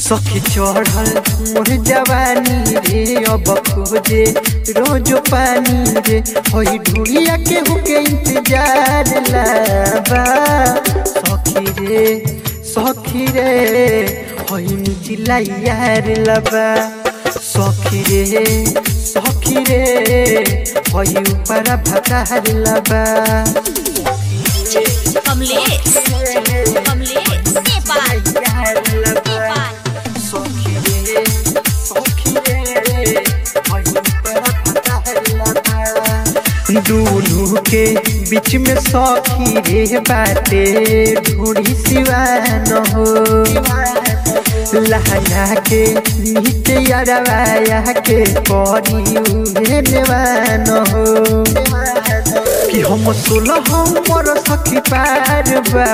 सखी चढ़ल मोर जवानी रे अब खोजे रोज पानी रे होई ढूढ़िया के हुके इंतजार लाबा सखी रे सखी रे होई निचिला यार लबा सखी रे सखी रे होई ऊपर भतार लबा कमलेश कमलेश नेपाल नेपाल सखी रे सखी रे होई ऊपर भतार लबा दुनू के बीच में सखी रे बाटे ढूढ़ी सिवान हो लहंगा के नीचे अरवाया के करी उहे नेवान हो कि हम सोलह हमर सखी पार बा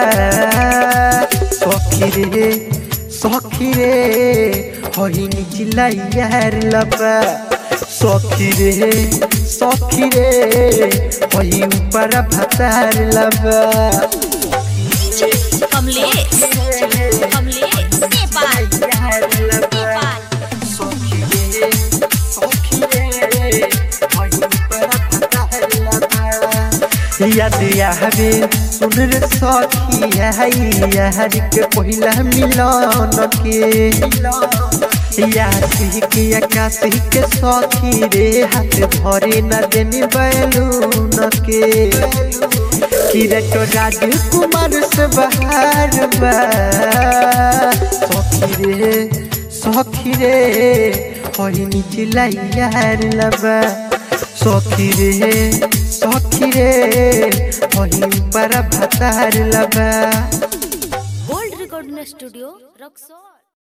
सखी रे सखी रे होई निचिला यार लबा सखी रे सखी रे होई ऊपर भतार लबा कमलेश कमलेश नेपाल नेपाल सखी रे सखी रे होई ऊपर भतार लबा याद आवे सुन रे सखी आई यार के पहिला मिलन के यासी के आकाशी के सखी रे हाथ धरे न देनी बैलून के किरट राजकुमार से बहार बा सखी रे सखी रे होई निचिला यार लबा सखी रे सखी रे होई पर भतार लबा गोल्ड रिकॉर्डिंग स्टूडियो रक्सौल